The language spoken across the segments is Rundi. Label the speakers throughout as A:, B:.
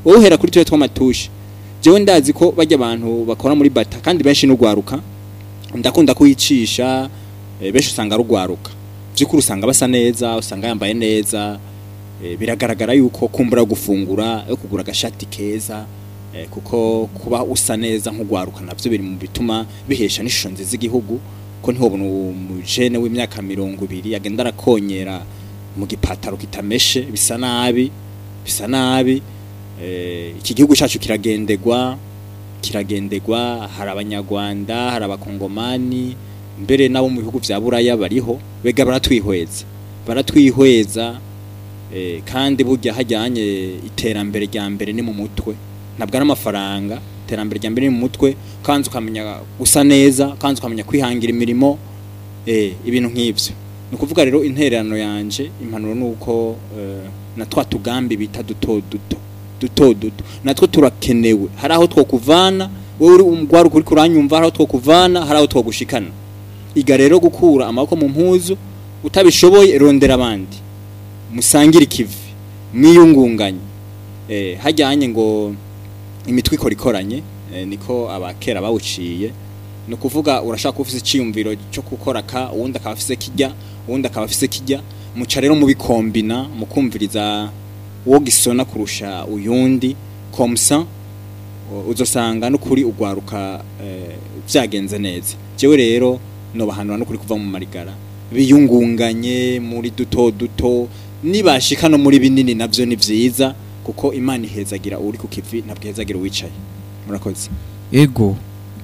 A: wowe uhera kuri turiya tw'amatushe jewe ndazi ko bajya abantu bakora muri bata kandi benshi n'ugwaruka ndakunda kuyicisha eh, benshi usanga rugwaruka by'ukuri usanga basa neza usanga yambaye neza eh, biragaragara yuko kumbura gufungura yo kugura agashati keza eh, kuko kuba usa neza nk'ugwaruka navyo biri mu bituma bihesha n'ishusho nziza igihugu ko ntihobona umujene w'imyaka mirongo ibiri agenda arakonyera mu gipataro kitameshe bisa nabi bisa nabi eh, iki gihugu cyacu kiragendegwa kiragendegwa hari abanyarwanda hari abakongomani mbere nabo mu bihugu vya buraya bariho bega baratwihweza baratwihweza eh, kandi burya hajyanye iterambere rya mbere ni mu mutwe ntabwo ari amafaranga iterambere rya mbere ni mu mutwe kandi ukamenya gusa neza kandi ukamenya kwihangira imirimo eh, ibintu nk'ivyo ni ukuvuga rero intererano yanje impanuro ni uko eh, na twa tugambi bita duto duto duto duto natwo turakenewe hari aho twokuvana wowe uri umugwaruka uri kuranyumva hari aho twokuvana hari aho twogushikana iga rero gukura amaboko mu mpuzu utabishoboye rondera abandi musangire ikivi mwiyungunganye eh, hajyanye ngo imitwe ikora ikoranye eh, niko abakera bawuciye ni ukuvuga urashaka kuba ufise icyiyumviro cyo gukora ka uwundi akaba afise kijya uwundi akaba afise kijya muca rero mubikombina mukumviriza uwo gisona kurusha uyundi komsa uzosanga n'ukuri ugwaruka eh, vyagenze neza jewe rero nobahanura n'ukuri kuva mu marigara biyungunganye muri duto duto nibashika no muri binini navyo ni vyiza kuko imana ihezagira uri ku kivi ntabwo ihezagira uwicaye murakoze
B: ego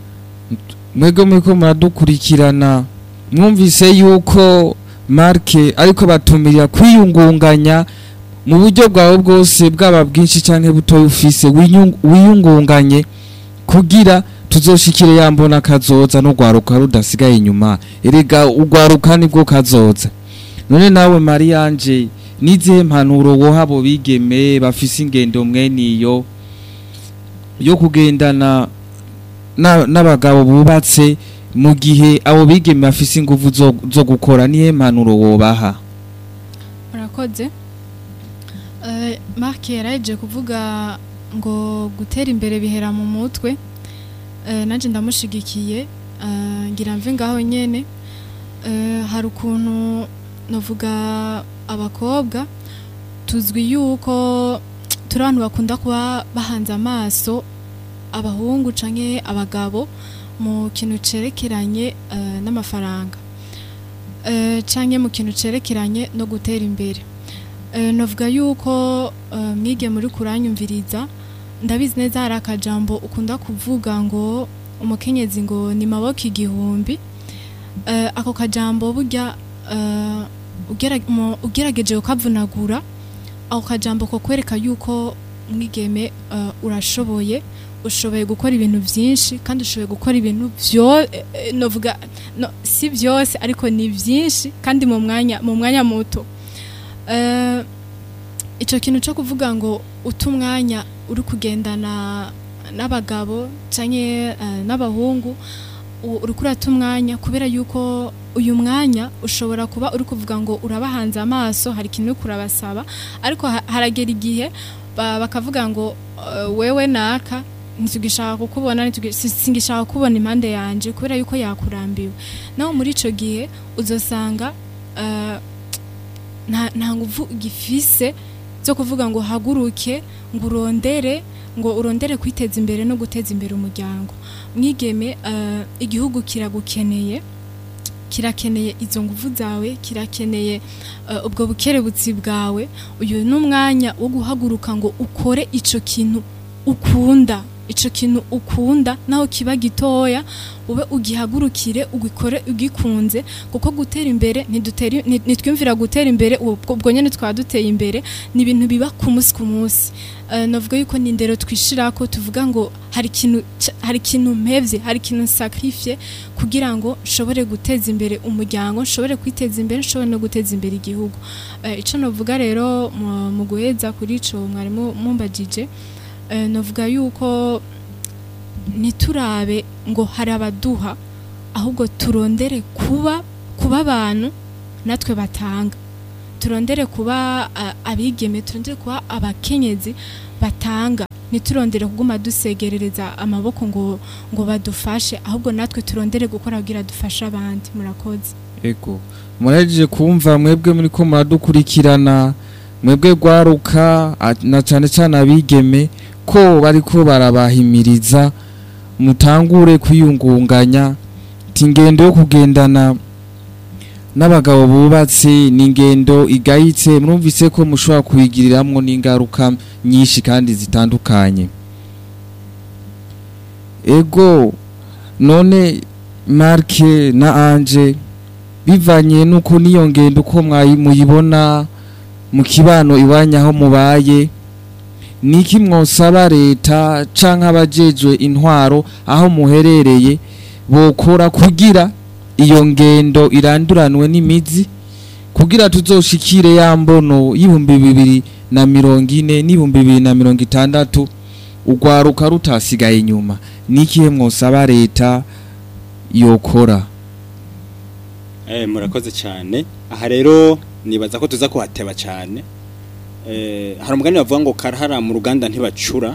B: mwebwe muriko muradukurikirana mwumvise yuko marke ariko batumirira kwiyungunganya mu buryo bwawe bwose bwaba bwinshi canke butoya ufise winyung- wiyungunganye kugira tuzoshikire yambona kazoza n'urwaruka rudasigaye inyuma erega urwaruka nibwo kazoza none nawe mariyanje nizihe mpanuro woha abo bigeme bafise ingendo mweniyo yo kugendana na- n'abagabo bubatse mu gihe abo bigeme bafise inguvu zo, zo gukora nihe mpanuro wobaha
C: murakoze Eh, mark yaraje kuvuga ngo gutera imbere bihera mu mutwe Eh, nanjye ndamushigikiye Eh, ngira mve ngaho nyene Eh, hari ukuntu navuga abakobwa tuzwi yuko turi abantu bakunda kuba bahanze amaso abahungu canke abagabo mu kintu cerekeranye eh, n'amafaranga Eh, canke mu kintu cerekeranye no gutera imbere Eh, navuga yuko eh, mwige muri kuranyumviriza ndabizi neza hari akajambo ukunda kuvuga ngo umukenyezi ngo ni maboko igihumbi Eh, ako kajambo burya eh, ugera- mu- ugerageje ukavunagura ako kajambo ko kwereka yuko mwigeme eh, urashoboye ushoboye gukora ibintu byinshi kandi ushoboye gukora ibintu byo eh, eh, novuga no, si byose ariko ni byinshi kandi mu mwanya mu mwanya muto Eh, icyo kintu cyo kuvuga ngo uta umwanya uri kugendana n'abagabo cyangwa n'abahungu u- uri kurata umwanya kubera yuko uyu mwanya ushobora kuba uri kuvuga ngo urabahanze amaso hari ikintu uri kurabasaba ariko ha- haragera igihe ba- bakavuga ngo eh, wewe naka ntitugishaka kukubona ntitugi- si- singishaka kukubona impande yanje kubera yuko yakurambiwe naho muri ico gihe uzosanga eh, nta nta nguvu gifise zo kuvuga ngo haguruke ngo urondere ngo urondere kwiteza imbere no guteza imbere umuryango mwigeme eh, igihugu kiragukeneye kirakeneye izo nguvu zawe kirakeneye eh, ubwo bukerebutsi bwawe uyu ni umwanya wo guhaguruka ngo ukore ico kintu ukunda ico kintu ukunda naho kiba gitoya ube ugihagurukire ugikore ugikunze kuko gutera imbere ntidutera nti- ntitwimvira gutera imbere ubwo ubwo nyene twaba duteye imbere ni ibintu biba ku munsi ku munsi Eh, navuga yuko ni indero twishirako tuvuga ngo hari ikintu ca- hari ikintu mpevye hari ikintu sacrifice kugira ngo nshobore guteza imbere umuryango nshobore kwiteza imbere nshobore no guteza imbere igihugu Eh, ico novuga rero mu- mu guheza kuri ico mwarimu mumbajije eh, novuga yuko ntiturabe ngo hari abaduha ahubwo turondere kuba kuba abantu natwe batanga turondere kuba a- abigeme turondere kuba abakenyezi batanga ntiturondere kuguma dusegerereza amaboko ngo ngo badufashe ahubwo natwe turondere gukora kugira dufashe abandi murakoze
B: ego murahejeje kumva mwebwe muri ko muradukurikirana mwebwe gwaruka a- na cyane cyane abigeme ko bariko barabahimiriza mutangure kwiyungunganya ati ingendo yo kugendana n'abagabo bubatse ni ingendo igayitse mwumvise ko mushobora kuyigiriramwo n'ingaruka nyinshi kandi zitandukanye ego none marke na anje bivanye nuko niyo ngendo uko mwayi- muyibona mu kibano iwanya aho mubaye niki mwosaba leta canke abajejwe intwaro aho muherereye bokora kugira iyo ngendo iranduranwe n'imizi kugira tuzoshikire ya mbono y'ibihumbi bibiri na mirongo ine n'ibihumbi bibiri na mirongo itandatu urwaruka rutasigaye inyuma nikihe mwosaba leta yokora
A: Eh, murakoze cyane aha rero nibaza ko tuza kuhateba cyane eh, hari umugani bavuga ngo karahara mu ruganda ntibacura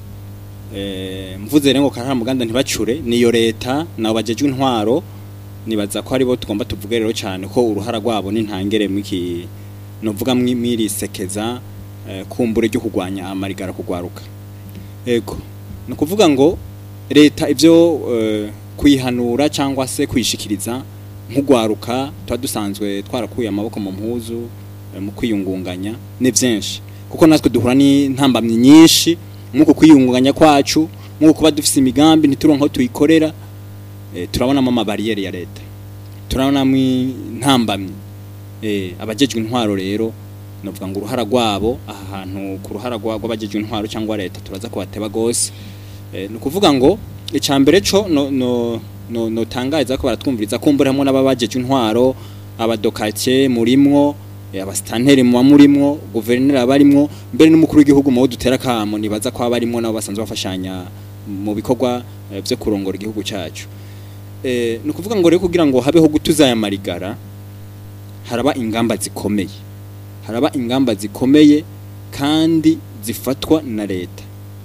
A: eh, mvuze rero ngo karahara mu ruganda ntibacure niyo leta nabo bajejwe intwaro nibaza ko aribo tugomba tuvuge rero cyane ko uruhara rwabo n'intangere mwiki novuga mwirisekeza eh, kumbure ryo kugwanya amarigara kugwaruka ego ni ukuvuga ngo leta ibyo eh, kuyihanura cyangwa se kuyishikiriza nk'ugwaruka tuba dusanzwe twarakuye amaboko mu mpuzu eh, mu kwiyungunganya ni byinshi kuko natwe duhura n'intambamyi nyinshi nk'uko kwiyungunganya kwacu nk'uko kuba dufite imigambi ntituronke aho tuyikorera eh, turabonamo amabariyeri ya leta turabonamo intambamyi eh, abajejwe intwaro rero novuga ngo uruhara rwabo aha hantu ku ruhara rwa- rw'abajejwe intwaro cyangwa leta turaza kubateba gose eh, ni ukuvuga ngo icambere co no no no notangaza ko baratwumviriza kumbura hamwe n'ababajejwe intwaro abadokake murimwo eh, abasitanteri muba murimwo guverineri abarimwo mbere n'umukuru w'igihugu mu bo dutera kamo nibaza ko abarimwo nabo basanzwe bafashanya mu bikorwa eh, vyo kurongora igihugu cacu eh, ni ukuvuga ngo rero kugira ngo habeho gutuza aya marigara haraba ingamba zikomeye haraba ingamba zikomeye kandi zifatwa na leta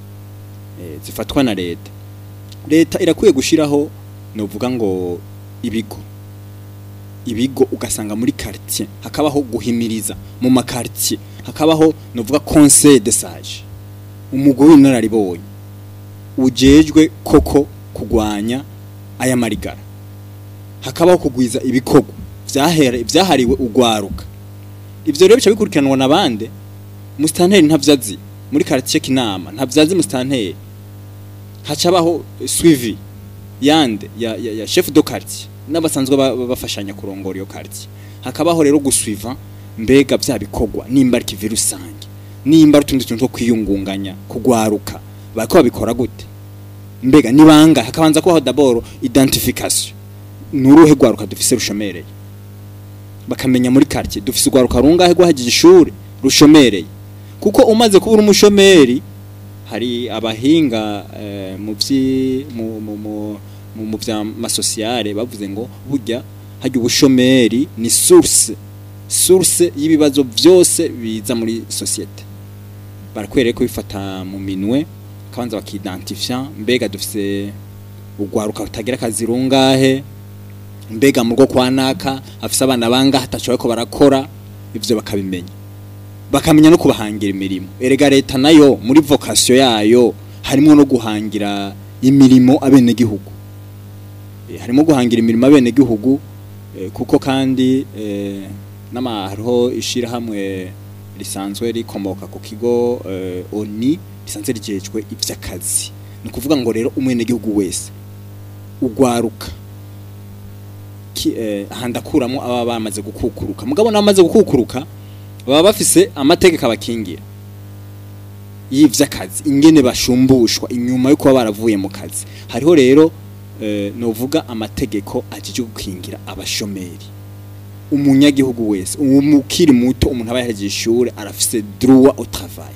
A: eh, zifatwa na leta leta irakwiye gushiraho novuga ngo ibigo ibigo ugasanga muri quartier hakabaho guhimiriza mu makartier hakabaho novuga conseil de sage umugore w'inararibonye ujejwe koko kugwanya aya marigara hakabaho kugwiza ibikorwa vyahere vyahariwe ugwaruka ivyo rero bica bikurikiranwa nabande mustanteri ntavyazi muri quartier kinama ntavyazi mustanteri hacabaho suivi yande ya, ya, ya chef de quartier n'abasanzwe ba- ba- bafashanya kurongora iyo quartier hakabaho rero gusuiva mbega vya bikorwa nimba ari kivi rusange nimba ari utundi tuntu two kwiyungunganya kugwaruka bariko babikora gute mbega nibanga hakabanza kubaho d'abord identification nuruhe gwaruka dufise rushomereye bakamenya muri quartier dufise ugwaruka rungahe rwahagije ishuri rushomereye kuko umaze kubura umushomeri hari abahinga eh, mu vyi mu mu mu mu, mu vya masosiyale bavuze ngo burya hajya ubushomeri ni source source y'ibibazo byose biza muri societe barakwereye ko bifata mu minwe kabanza bakidentifia mbega dufise ugwaruka rutagira akazi rungahe mbega mu rwo kwa naka afise abana bangahe ataco ko barakora ivyo bakabimenya bakamenya no kubahangira imirimo erega leta nayo muri vocation yayo harimo no guhangira imirimo abene gihugu e, harimo guhangira imirimo abene gihugu e, kuko kandi e, nama hariho ishira hamwe risanzwe rikomoka ku kigo e, ONI risanzwe rijejwe ivy'akazi ni kuvuga ngo rero umwene gihugu wese ugwaruka ki- eh, ahandakuramo aba bamaze gukukuruka mugabo namaze gukukuruka baba bafise amategeko abakingira y'ivy'akazi ingene bashumbushwa inyuma yo kuba baravuye mu kazi hariho rero eh, novuga amategeko ajije gukingira abashomeri umunyagihugu wese umukiri muto umuntu aba yahejeje ishure arafise droit au travail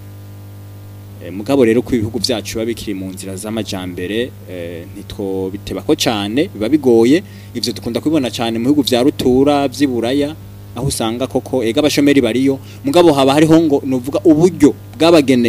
A: Eh, mugabo rero ko ibihugu vyacu biba bikiri mu nzira z'amajambere eh, ntitwo bitebako cane biba bigoye ivyo dukunda kubibona cane mu bihugu vya rutura vy'iburaya aho usanga koko ega abashomeri bariyo mugabo haba hariho ngo novuga uburyo bwabagenewe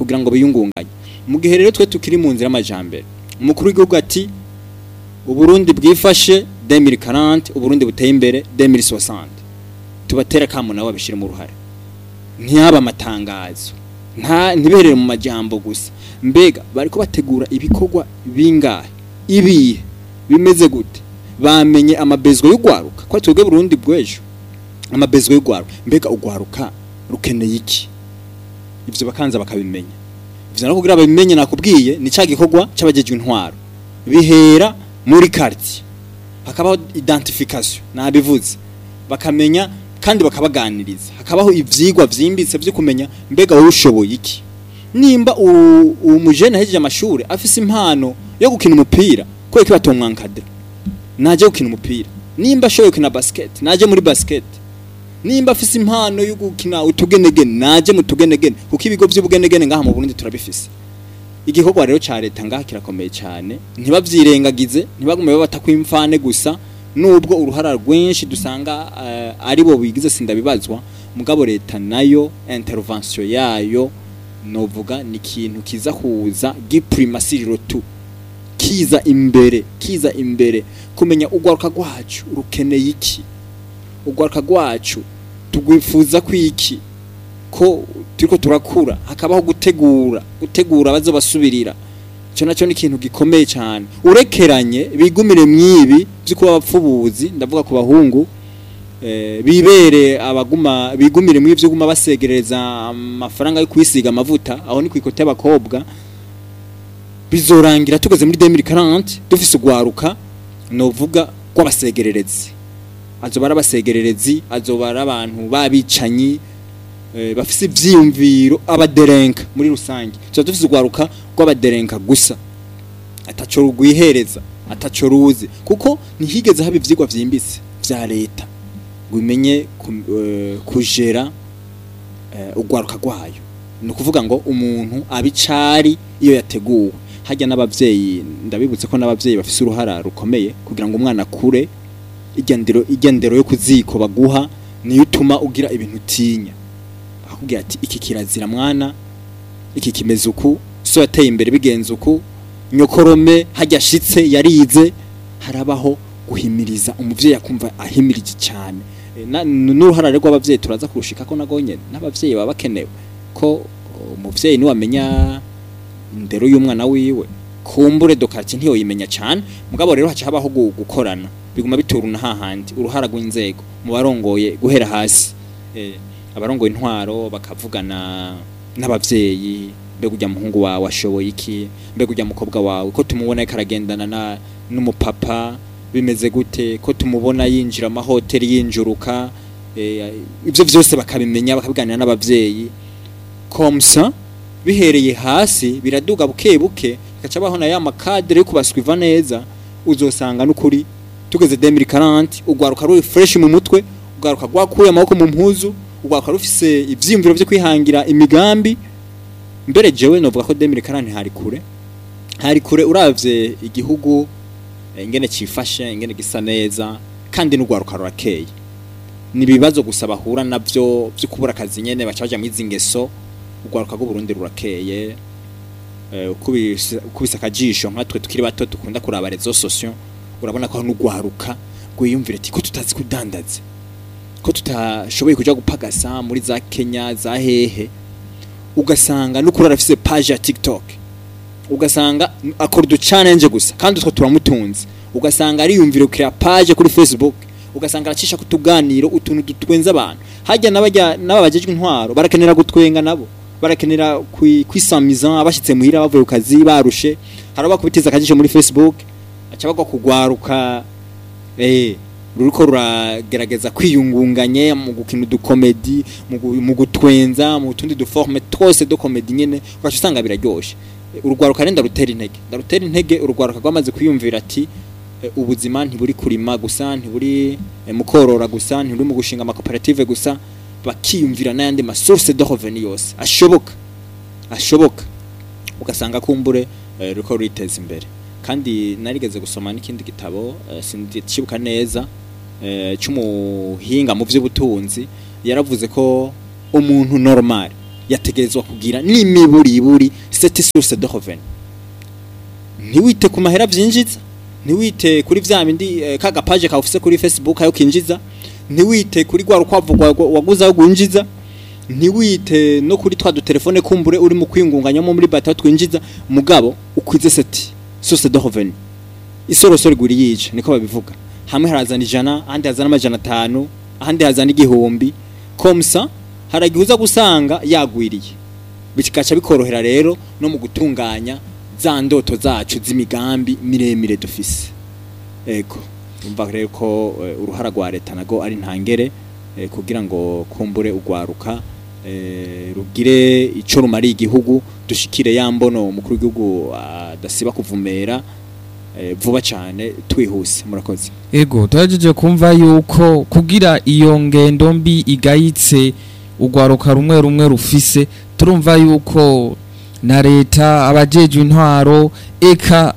A: kugira ngo biyungunganye mu gihe rero twe tukiri mu nzira y'amajambere umukuru w'igihugu ati uburundi bwifashe 2040 uburundi buteye imbere 2060 tubatera kamo nabo babishire mu ruhare ntiyaba amatangazo nta ntiberere mu majambo gusa mbega bariko bategura ibikorwa bingahe ibihe bimeze gute bamenye amabezwa y'ugwaruka ko twebwe Burundi bw'ejo amabezwa y'ugwaruka mbega ugwaruka rukeneye iki ivyo bakanza bakabimenya ivyo no kugira babimenye nakubwiye ni ca gikorwa c'abajejwe intwaro bihera muri quartier hakabaho identification nabivuze bakamenya kandi bakabaganiriza hakabaho ivyigwa vyimbitse vyo kumenya mbega wowe ushoboye iki nimba u- uwo mujene ahejeje amashuri afise impano yo gukina umupira kubera ko batomwankadira naje gukina umupira nimba ashoboye gukina basket naje muri basket nimba afise impano yo gukina utugenegene naje mu tugenegene kuko ibigo vy'ubugenegene ngaha mu Burundi turabifise igikorwa rero ca leta ngaha kirakomeye cyane ntibavyirengagize ntibagume babata kwimfane gusa nubwo uruhara rwinshi dusanga uh, ari bo bigize sindabibazwa mugabo leta nayo intervention yayo novuga ni ikintu kiza kuza giprimasiriro tu kiza imbere kiza imbere kumenya ugwaruka rwacu rukeneye iki ugwaruka rwacu tugwifuza kwiki ko turiko turakura hakabaho gutegura gutegura abazo basubirira ico naco ni ikintu gikomeye cyane urekeranye bigumire mwibi byo kuba abapfubuzi ndavuga ku bahungu eh, bibere abaguma bigumire mwibi byo guma basegereza amafaranga yo kwisiga amavuta aho ni kwikote y'abakobwa bizorangira tugeze muri 2040 dufise ugwaruka novuga rw'abasegererezi azoba ari abasegererezi azoba ari abantu babicanyi eh, bafise ivyiyumviro abaderenka muri rusange tuba dufise ugwaruka rw'abaderenka gusa ataco rugwihereza ataco ruzi kuko ntihigeze haba ivyigwa vyimbitse vya leta ngo imenye ku- eh, kujera eh, ugwaruka rwayo ni ukuvuga ngo umuntu abicari iyo yateguwe hajya n'abavyeyi ndabibutse ko n'abavyeyi bafise uruhara rukomeye kugira ngo umwana akure igendero igendero yo kuziko baguha niyo utuma ugira ibintu utinya akubwira ati iki kirazira mwana iki kimeze uku so yateye imbere bigenze uku nyokorome hajya ashitse yarize harabaho guhimiriza umuvyeyi akumva ahimirije cyane E, na- n'uruhara rero rw'abavyeyi turaza kurushika ko nago nyene n'abavyeyi baba bakenewe ko umuvyeyi niwe amenya indero y'umwana wiwe kumbure dokarti ntiyo yimenya cyane mugabo rero haca habaho gu- gukorana biguma bituruna hahandi uruhara rw'inzego mu barongoye guhera hasi eh, abarongoye intwaro bakavugana n'abavyeyi mbega ujya muhungu wawe ashoboye iki mbega ujya mukobwa wawe ko tumubona ariko aragendana na n'umupapa bimeze gute ko tumubona yinjira amahoteli yinjuruka eh, ibyo byose bakabimenya bakabiganira n'abavyeyi komsa bihereye hasi biraduga buke buke gaca baho na ya makadere yo kubaswiva neza uzosanga n'ukuri tugeze 2040 ugwaruka ruri fresh mu mutwe ugwaruka rwakuye amaboko mu mpuzu ugwaruka rufise ivyiyumviro vyo kwihangira imigambi mbere jewe novuga ko 2040 hari kure hari kure uravye igihugu eh, ingene cifashe ingene gisa neza kandi n'ugwaruka rurakeye ni ibibazo gusa bahura navyo vyo kubura akazi nyene baca baja mwizi ngeso ugwaruka rw'u Burundi rurakeye eh, ukubise ukubise akajisho nkatwe tukiri bato dukunda kuraba rezo sosio urabona ko n'ugwaruka gwiyumvira ati ko tutazi kudandaza ko tutashoboye kuja gupagasa muri za Kenya za hehe ugasanga n'ukuri arafise page ya TikTok ugasanga akora udu challenge gusa kandi utwo turamutunze ugasanga ariyumvira kuri page kuri Facebook ugasanga aracisha kutuganiro utuntu dutwenza abantu hajya n'abajya n'ababajejwe intwaro barakenera gutwenga nabo barakenera kwi- kwisamiza abashitse muhira bavuye ku kazi barushe haraba kubitiza akajisho muri Facebook aca bagwa kugwaruka eh ruriko ruragerageza kwiyungunganye mu gukina udukomedi mu gu- mu gutwenza mu tundi duforme twose do komedi nyene ugaca usanga biraryoshe Eh, urugwaruka renda rutera intege ndarutera intege urugwaruka rwamaze kwiyumvira ati eh, ubuzima ntiburi kurima gusa ntiburi eh, mu korora gusa ntiburi mu gushinga amakoperative gusa bakiyumvira n'ayandi masource de revenu yose ashoboka ashoboka ugasanga kumbure eh, ruriko ruriteza imbere kandi narigeze gusoma n'ikindi gitabo eh, sindikibuka neza eh, c'umuhinga mu vy'ubutunzi yaravuze ko umuntu normal yategerezwa kugira n'imiburiburi cette source de revenu ntiwite ku mahera vyinjiza ntiwite kuri vya bindi eh, kaga page kawufise kuri Facebook ayo kinjiza ntiwite kuri gwa rukwavu rwa- rwa- waguze ayo gwinjiza ntiwite no kuri twa dutelefone kumbure uri mu kwingunganyamo muri bata twinjiza mugabo ukwize seti source de revenu isorosoro iguri yica niko babivuga hamwe harazana ijana ahandi hazana amajana atanu ahandi hazana igihumbi komsa haragihe uza gusanga yagwiriye bikaca bikorohera rero no mu gutunganya za ndoto zacu z'imigambi miremire dufise ego umva rero ko eh, uruhara rwa leta nago ari ntangere eh, kugira ngo kumbure ugwaruka eh, rugire ico rumariye igihugu dushikire ya mbono umukuru w'igihugu adasiba kuvumera eh, vuba cyane twihuse murakoze
B: ego turagejeje kumva yuko kugira iyo ngendo mbi igayitse urwaruka rumwe rumwe rufise turumva yuko na leta abajejwe intwaro eka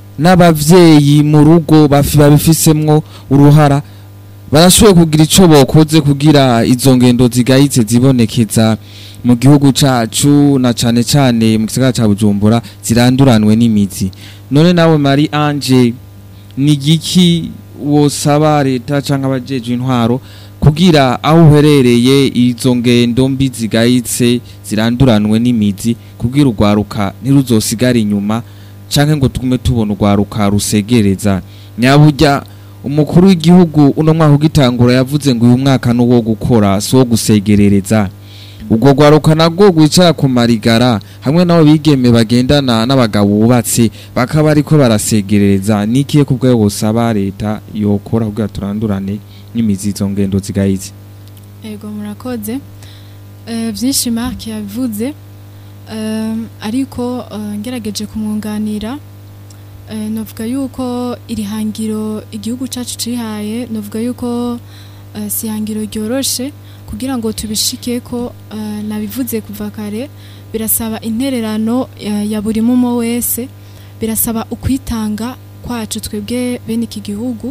B: n'abavyeyi mu rugo bafi babifisemwo uruhara barashoboye kugira ico bokoze kugira izo ngendo zigayitse zibonekeza mu gihugu cacu na cane cane mu gisagara ca Bujumbura ziranduranwe n'imizi none nawe Marie Ange ni igiki wosaba leta cyangwa abajeje intwaro kugira aho uherereye izo ngendo mbi zigayitse ziranduranwe n'imizi kugira urwaruka ntiruzosigare inyuma cyangwa ngo tugume tubona urwaruka rusegereza nyaburya umukuru w'igihugu uno mwaka ugitangura yavuze ngo uyu mwaka ni uwo gukora si uwo gusegerereza ubwo rwaruka nabwo rwicara ku marigara hamwe n'abo bigeme bagendana n'abagabo bubatse bakaba ariko barasegerereza n'ikihe ku bwayo busaba leta yokora kugira turandurane n'imizi izo ngendo zigayitse
C: ego murakoze Eh, byinshi mark yabivuze Eh, ariko eh, ngerageje kumwunganira eh, novuga yuko iri hangiro igihugu cyacu cihaye novuga yuko eh, si ihangiro ryoroshe kugira ngo tubishike ko eh, nabivuze kuva kare birasaba intererano ya, ya buri mumo wese birasaba ukwitanga kwacu twebwe bene iki gihugu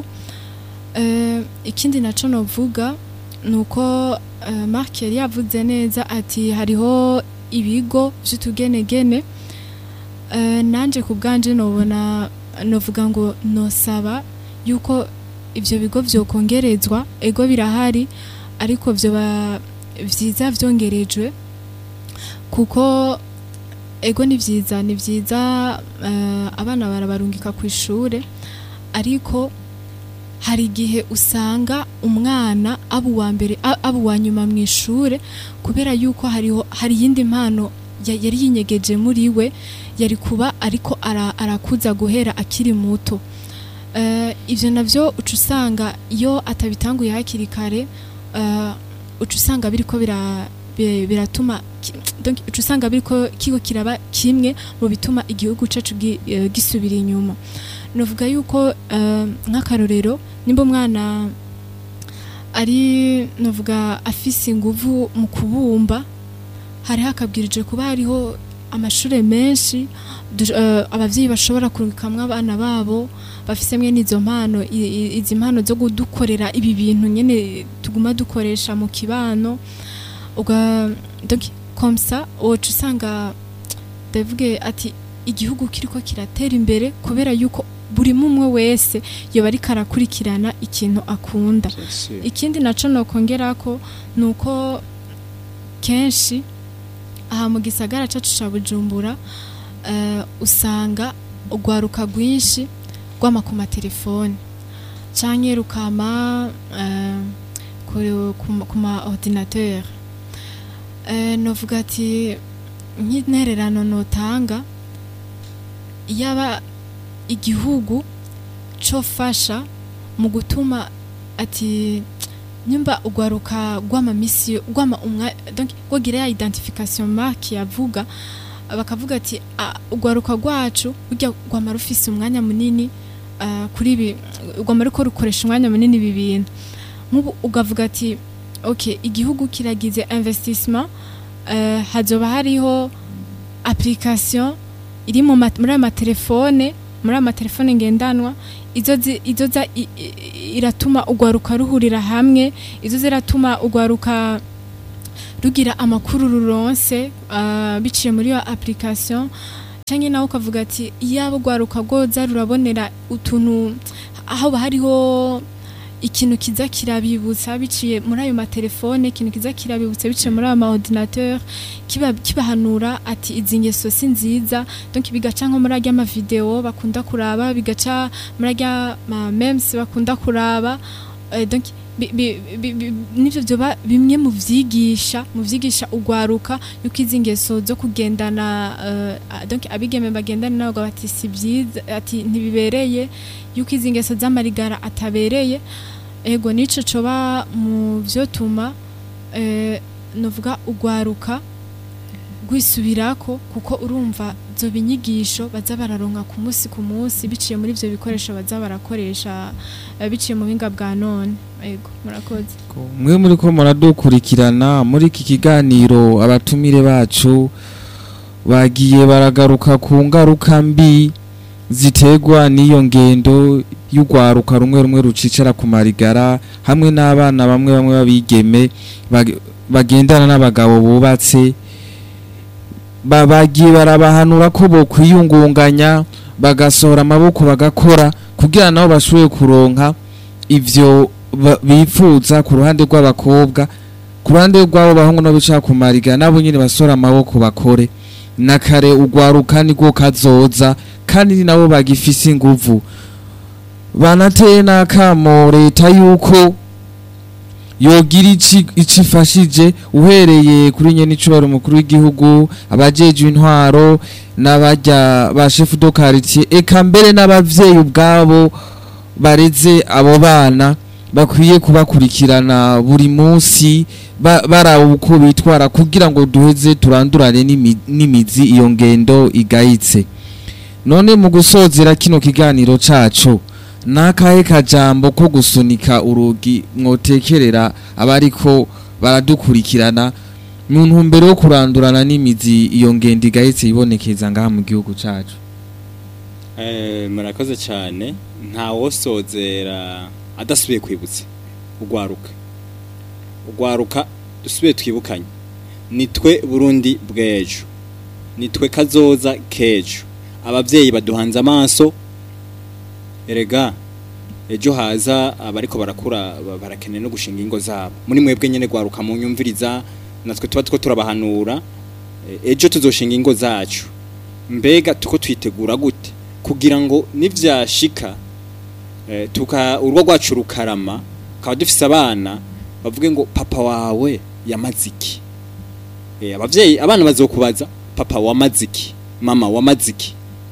C: Eh, ikindi naco novuga nuko uh, Mark yari yavuze neza ati hariho ibigo vy'utugenegene uh, nanje ku bwanje nobona novuga ngo nosaba yuko ivyo bigo vyokongerezwa ego birahari ariko vyoba vyiza vyongerejwe kuko ego ni vyiza ni vyiza uh, abana barabarungika ku ishure ariko hari igihe usanga umwana aba uwa mbere a- aba uwa nyuma mu ishure kubera yuko hariho hari iyindi mpano ya- yari yinyegeje muri we yari kuba ariko ara- arakuza guhera akiri muto Eh, ivyo navyo uca usanga iyo atabitanguye hakiri kare eh, uca usanga biriko bira- bi- biratuma ki- donc uca usanga biriko kiko kiraba kimwe mu bituma igihugu cacu gi- eh, gisubira inyuma novuga yuko eh, nk'akarorero nimba umwana ari novuga afise inguvu mu kubumba hari hakabwirije kuba hariho amashure menshi du- eh, abavyeyi bashobora kurukamwo abana babo bafise mwene izo mpano i- i- izi mpano zo kudukorera ibi bintu nyene tuguma dukoresha mu kibano uga donc comme ça woca usanga ndavuge ati igihugu kiriko kiratera imbere kubera yuko buri mumwe wese yoba ariko arakurikirana ikintu akunda ikindi naco nokongerako nuko kenshi aha mu gisagara cacu ca Bujumbura eh, usanga urwaruka rwinshi rwama ku matelefone canke rukama eh, ku- ku- ku ma ordinateur eh, novuga ati nk'intererano notanga yaba igihugu cofasha mu gutuma ati nyumba ugwaruka gwama misi gwama umwa donc gwogira ya identification mark yavuga bakavuga ati "Ah, ugwaruka rwacu burya gwama rufise umwanya munini ah, kuri ibi gwama ruko rukoresha umwanya munini ibi bintu nk'ubu ugavuga ati ok igihugu kiragize investissement eh, hazoba hariho application iri mu ma- muri aya matelefone muri aya matelefone ngendanwa izo zi- izo za i- i- iratuma ugwaruka ruhurira hamwe izo ziratuma ugwaruka rugira amakuru ruronse ah, biciye muri iyo application cyangwa nawe ukavuga ati iyaba rwaruka rwoza rurabonera utuntu aho hariho ikintu kiza kirabibutsa biciye muri ayo matelefone ikintu kiza kirabibutsa biciye muri ayo maordinateur kiba kibahanura ati izi ngeso si nziza donc bigaca nko muri arya mavideo bakunda kuraba bigaca muri arya ma memes bakunda kuraba eh, donc bi- bi- bi- bi- nivyo vyoba bimwe mu vyigisha mu vyigisha ugwaruka yuko izi ngeso zo kugendana eh, ah, donc abigeme bagendana nabo bati si byiza ati ntibibereye yuko izi ngeso z'amarigara atabereye ego nico coba mu vyotuma eh, novuga ugwaruka rwisubirako kuko urumva zo binyigisho baza bararonka ku munsi ku munsi biciye muri ivyo bikoresho baza barakoresha eh, biciye mu buhinga bwa none ego murakoze
B: mwe muri ko muradukurikirana muri iki kiganiro abatumire bacu bagiye baragaruka ku ngaruka mbi ziterwa n'iyo ngendo y'urwaruka rumwe rumwe rucicara ku marigara hamwe n'abana bamwe bamwe babigeme bag- bagendana n'abagabo bubatse ba- bagiye barabahanura ko bokwiyungunganya bagasohora amaboko bagakora kugira nabo bashobore kuronka ivyo ba- bifuza ku ruhande rw'abakobwa ku ruhande rw'abo bahungu no bicara ku mariga nabo nyine basora amaboko bakore na kare ugwaruka nibwo kazoza kandi ni nabo bagifise inguvu banateye n'akamo leta yuko yogira ici ico ifashije uhereye kuri nyene icubaro umukuru w'igihugu abajejwe intwaro n'abarya ba chef de quartier eka mbere n'abavyeyi ubwabo bareze abo bana bakwiye kubakurikirana buri munsi ba- baraba uko bitwara kugira ngo duheze turandurane n'imi- n'imizi iyo ngendo igayitse none mu gusozera kino kiganiro cacu nakahe kajambo ko gusunika urugi mwotekerera abariko baradukurikirana mu ntumbero yo kurandurana n'imizi iyo ngendo igayitse ibonekeza ngaha mu gihugu cacu
A: Eh, murakoze cyane nta wosozera adasubiye kwibutsa ugwaruka ugwaruka dusubiye twibukanye nitwe burundi bw'ejo nitwe kazoza k'ejo ababyeyi baduhanze amaso erega ejo haza abariko barakura ba- barakeneye no gushinga ingo zabo muri mwebwe nyene gwaruka mu nyumviriza natwe tuba two turabahanura Eh, ejo tuzoshinga ingo zacu mbega tuko twitegura gute kugira ngo nivyashika eh, tuka urwo rwacu rukarama kaba dufise abana bavuge ngo papa wawe yamaze iki eh, abavyeyi abana bazokubaza papa wamaze iki mama wamaze iki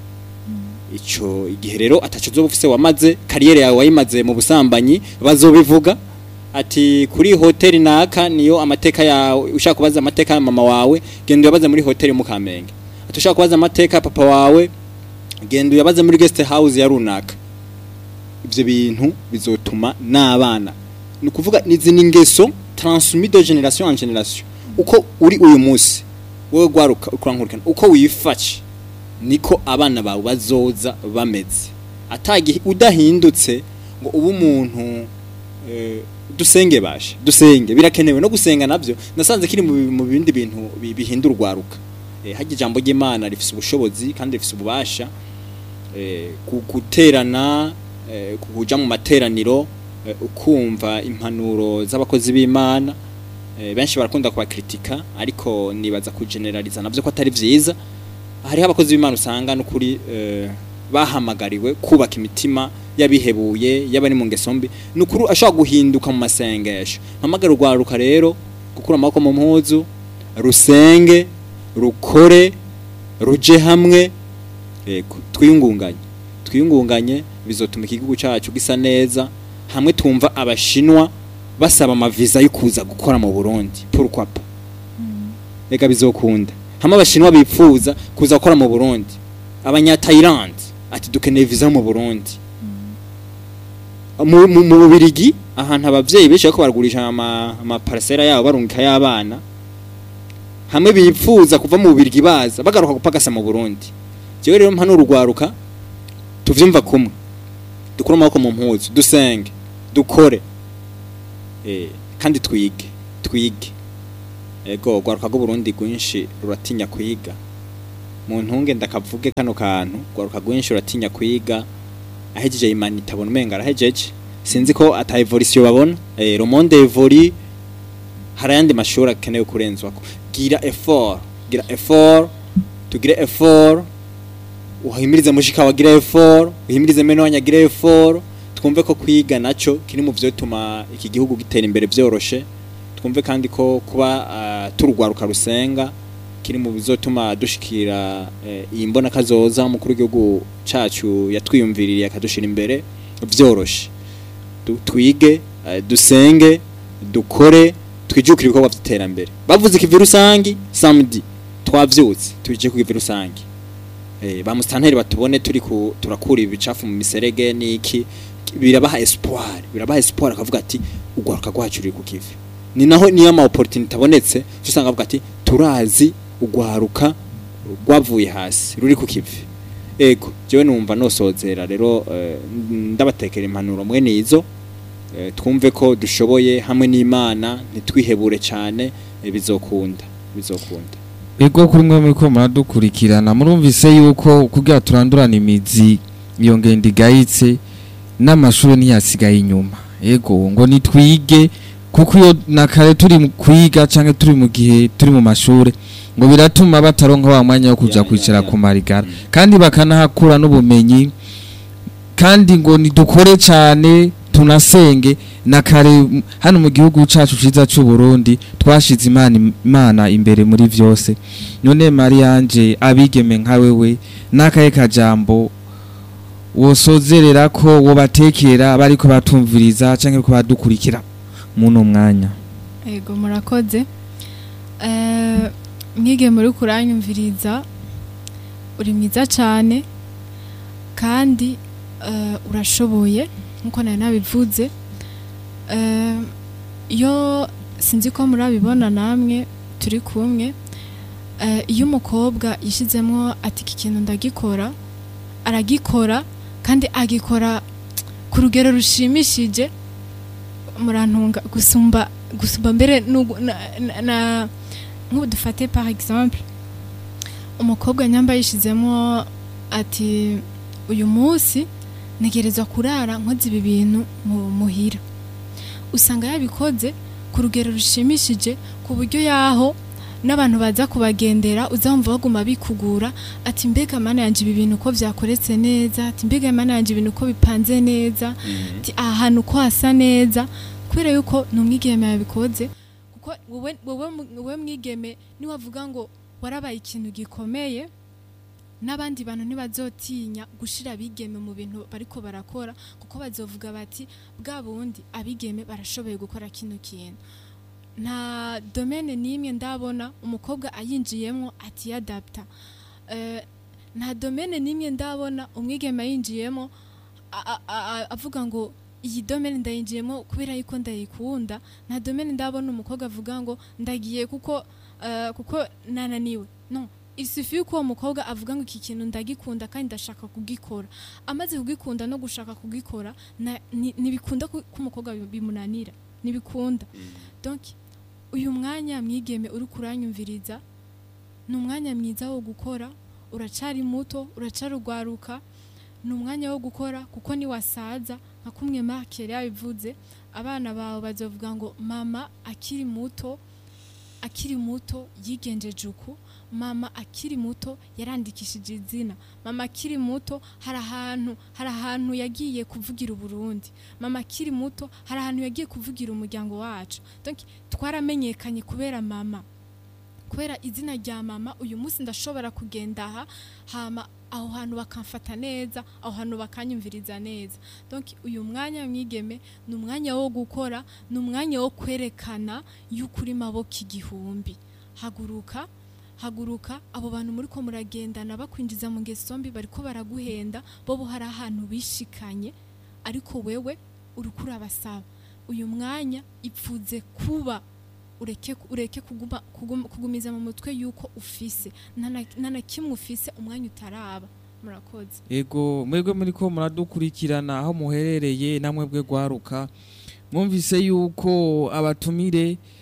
A: ico igihe rero ataco uzoba ufise wamaze kariyeri yawe wayimaze mu busambanyi bazobivuga ati kuri hoteli naka niyo amateka yawe ushaka kubaza amateka ya mama wawe genda uyabaze muri hoteli mu Kamenge ati ushaka kubaza amateka ya papa wawe genda uyabaze muri guest house ya runaka ivyo bintu bizotuma n'abana ni ukuvuga nizi ni ingeso transmis de generation en generation uko uri uyu munsi wowe gwaruka ukurankurikana uko wifashe niko abana bawe bazoza bameze atagihe udahindutse ngo ube umuntu eh, dusenge bashe dusenge birakenewe no gusenga navyo nasanze kiri mu mu bindi bintu bi- bihindura urwaruka eh, harya ijambo ry'Imana rifise ubushobozi kandi rifise ububasha eh, ku- guterana eh, kuja mu materaniro eh, ukumva impanuro z'abakozi b'Imana eh, benshi barakunda kubakritika ariko nibaza kugeneraliza navyo ko atari vyiza hariho abakozi b'Imana usanga n'ukuri eh, bahamagariwe kubaka imitima yabihebuye yabari mu ngeso mbi nukuri ashobora guhinduka mu masengesho mpamagara urwaruka rero gukura amaboko mu mpuzu rusenge rukore ruje hamwe yego twiyungunganye twiyungunganye bizotuma igihugu cyacu gisa neza hamwe twumva abashinwa basaba amaviza yo kuza gukora mu Burundi pourquoi pas reka bizokunda hamwe abashinwa bipfuza kuza gukora mu Burundi abanya Thailand ati dukeneye visa mu Burundi mu mu- mu Bubirigi ahantu abavyeyi benshi bariko baragurisha ama ama parcela yabo barungika y'abana hamwe bipfuza kuva mu Bubirigi baza bagaruka gupagasa mu Burundi jewe rero mpano urugwaruka tuvyumva kumwe dukura amaboko mu mpuzu dusenge dukore eh kandi twige twige ego rwaruka rw'uburundi rwinshi ruratinya kwiga mu ntunge ndakavuge kano kantu rwaruka rwinshi ruratinya kwiga ahejeje imana itabona umenga arahejeje sinzi ko ata evolution babona eh, le monde évolue hari ayandi mashuri akenewe kurenzwako gira effort gira effort tugire effort uhimirize mushika wagira effort uhimirize meno wanyagira effort twumve ko kwiga naco kiri mu vyo tuma iki gihugu gitera imbere vyoroshe twumve kandi ko kuba uh, turugwaruka rusenga kiri mu bizotuma dushikira eh, iyi mbona kazoza umukuru w'igihugu cacu yatwiyumviririye akadushira imbere vyoroshe Du- twige eh, dusenge dukore twijukire ibikorwa vy'iterambere bavuze ikivi rusangi samedi twavyutse tuje ku kivi rusangi eh, ba mustanteri batubone turi ku turakura ibicafu mu miserege niki birabaha espoir birabaha espoir akavuga ati ugwaruka rwacu ruri ku kivi ni naho niyo ama opportunity abonetse usanga avuga ati turazi ugwaruka rwavuye hasi ruri ku kivi ego jewe numva nosozera rero eh, ndabatekera impanuro mwene izo eh, twumve ko dushoboye hamwe n'Imana ntitwihebure cyane eh, bizokunda bizokunda
B: ego kuri mwe muri ko muradukurikirana murumvise yuko kugira turandurana imizi iyo ngendo igayitse n'amashuri ntiyasigaye inyuma ego ngo nitwige kuko iyo na kare turi mu kwiga canke turi mu gihe turi mu mashuri ngo biratuma bataronka wa mwanya wo kuja
A: Ya, ya,
B: kwicara
A: ya.
B: ku marigara
A: Mm.
B: kandi bakanahakura n'ubumenyi kandi ngo nidukore cyane tunasenge na kare m- hano mu gihugu cacu ciza c'u Burundi twashize imana imana imbere muri vyose none Marianje abigeme nka wewe nakaye kajambo wosozerera ko wobatekera bariko batumviriza canke ko badukurikira muno mwanya
C: Ego murakoze. Eh mwige muri kuranyumviriza uri mwiza cyane kandi eh, urashoboye nkuko nari nabivuze. Eh iyo sinzi ko murabibona namwe turi kumwe eh, iyo umukobwa yishizemo ati iki kintu ndagikora aragikora kandi agikora ku rugero rushimishije murantunga gusumba gusumba mbere nugu- na, na, na nk'ubu dufate par exemple umukobwa nyamba yishizemo ati uyu munsi ntegerezwa kurara nkoze ibi bintu mu muhira usanga yabikoze ku rugero rushimishije ku buryo yaho n'abantu baza kubagendera uzamva baguma bikugura ati mbega mana yanje ibi bintu uko vyakoretse neza ati mbega mana yanje ibintu uko bipanze neza ati aha hantu uko hasa neza kubera yuko ni umwigeme yabikoze kuko wowe wowe mu- wowe mwigeme niwavuga ngo warabaye ikintu gikomeye n'abandi bantu ntibazotinya gushira abigeme mu bintu bariko barakora kuko bazovuga bati bwa bundi abigeme barashoboye gukora kino kintu nta domene n'imwe ndabona umukobwa ayinjiyemo atiyadapta Eh, nta domene n'imwe ndabona umwigeme ayinjiyemo a- a- a- avuga ngo iyi domene ndayinjiyemo kubera yuko ndayikunda nta domene ndabona umukobwa avuga ngo ndagiye kuko eh, kuko nananiwe no isufi yuko uwo mukobwa avuga ngo iki kintu ndagikunda kandi ndashaka kugikora amaze kugikunda no gushaka kugikora na- ni- ntibikunda ko ko umukobwa bi- bimunanira ntibikunda donc uyu mwanya mwigeme uri kuranyumviriza ni umwanya mwiza wo gukora uracari muto uracarugwaruka ni umwanya wo gukora kuko niwasaza nka kumwe Mark yari yabivuze abana bawe bazovuga ngo mama akiri muto akiri muto yigenjeje uku mama akiri muto yarandikishije izina mama akiri muto hari ahantu hari ahantu yagiye kuvugira uburundi mama akiri muto hari ahantu yagiye kuvugira umuryango wacu donc twaramenyekanye kubera mama kubera izina rya mama uyu munsi ndashobora kugenda aha hama aho hantu bakamfata neza aho hantu bakanyumviriza neza donc uyu mwanya mwigeme ni umwanya wo gukora ni umwanya wo kwerekana yuko uri maboko igihumbi haguruka haguruka abo bantu muri ko muragendana bakwinjiza mu ngeso mbi bariko baraguhenda bo hari ahantu bishikanye ariko wewe uriko urabasaba uyu mwanya ipfuze kuba ureke ureke kuguma, kuguma, kugumiza mu mutwe yuko ufise nta na- nta na kimwe ufise umwanya utaraba murakoze
B: ego mwebwe muri ko muradukurikirana aho muherereye namwe bwe gwaruka mwumvise yuko abatumire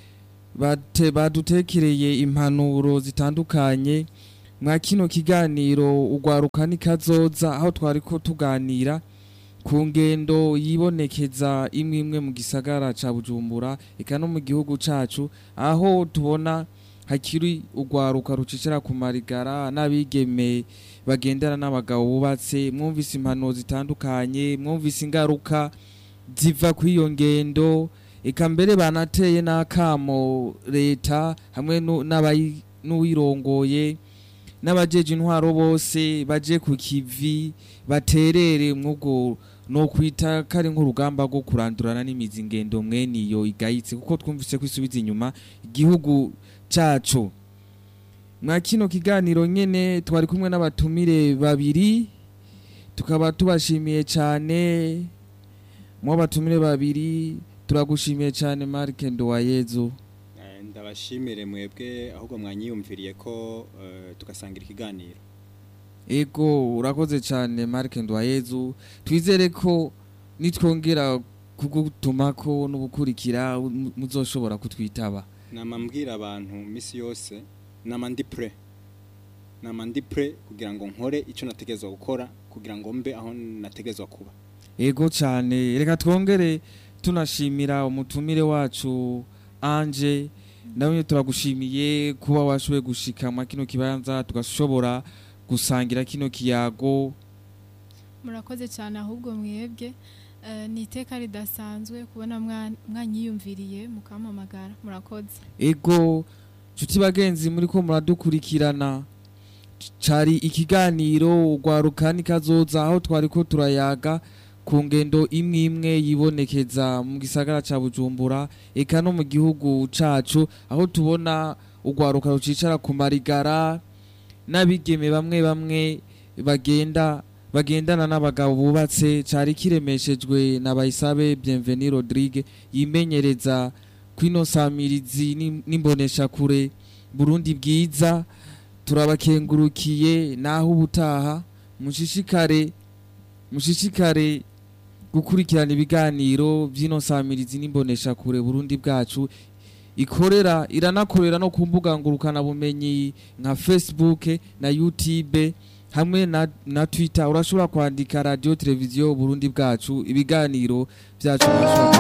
B: bate badutekereye impanuro zitandukanye mwa kino kiganiro ugwaruka nikazoza aho twariko tuganira ku ngendo yibonekeza imwe imwe mu gisagara ca Bujumbura eka no mu gihugu cacu aho tubona hakiri ugwaruka rucicira ku marigara n'abigeme bagendana n'abagabo bubatse mwumvise impanuro zitandukanye mwumvise ingaruka ziva kw'iyo ngendo eka mbere banateye n'akamo leta hamwe nu- n'abayi- n'uwirongoye n'abajeje intwaro bose baje ku kivi baterere mwubwo no kwita kari nk'urugamba rwo kurandurana n'imizi ngendo mwene iyo igayitse kuko twumvise ko isubiza inyuma igihugu cacu mwa kino kiganiro nyene twari kumwe n'abatumire babiri tukaba tubashimiye cyane mu batumire babiri turagushimiye cyane Mark Ndowayezu
A: Eh, ndabashimire mwebwe ahubwo mwanyiyumviriye ko eh, tugasangira ikiganiro
B: ego urakoze cyane Mark Ndowayezu twizere ko nitwongera kugutumako no gukurikira mu- muzoshobora kutwitaba
A: nama mbwira abantu misi yose nama ndi pre nama ndi pre kugira ngo nkore icyo nategezwa gukora kugira ngo mbe aho nategezwa kuba
B: ego cyane reka twongere tunashimira umutumire wacu anje nawe turagushimiye kuba washoboye gushika mwa kino kibanza tugashobora gusangira kino kiyago
C: murakoze cyane ahubwo mwebwe Eh, ni iteka ridasanzwe kubona mwa- mwanyiyumviriye mukampamagara murakoze
B: ego nshuti bagenzi muri ko muradukurikirana cari ikiganiro ugwaruka nikazoza aho twari ko turayaga ku ngendo imwe imwe yibonekeza mu gisagara ca bujumbura eka no mu gihugu cacu aho tubona ugwaruka rucicara ku marigara n'abigeme bamwe bamwe bagenda bagendana n'abagabo bubatse cari kiremeshejwe na Bayisabe Bienvenue Rodrigue yimenyereza kwino samirizi n'im- n'imboneshakure Burundi bwiza turabakengurukiye naho ubutaha mushishikare mushishikare gukurikirana ibiganiro by'ino samirizi n'imboneshakure Burundi bwacu ikorera iranakorera no ku mbuga ngurukana bumenyi nka Facebook na YouTube hamwe na, na Twitter urashobora kwandika radio televiziyo Burundi bwacu ibiganiro byacu urashobora